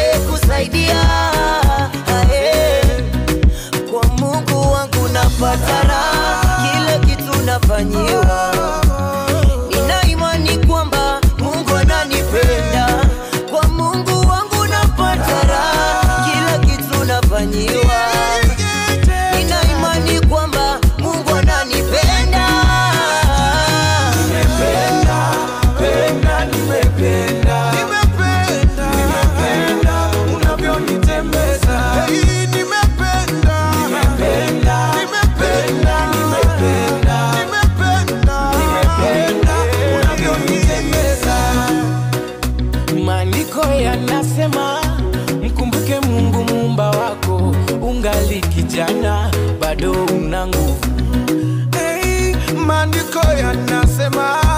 kusaidia Ae. Kwa Mungu wangu napata raha, kila kitu nafanyiwa. Nina imani kwamba Mungu ananipenda. Kwa Mungu wangu napata raha, kila kitu nafanyiwa. Nina imani kwamba Mungu ananipenda. Penda, nimependa, nimependa unavyonitembeza. Nimependa, nimependa, nimependa, nimependa unavyonitembeza. Maandiko yanasema mkumbuke Mungu muumba wako, ungali kijana bado una nguvu. Hey, maandiko yanasema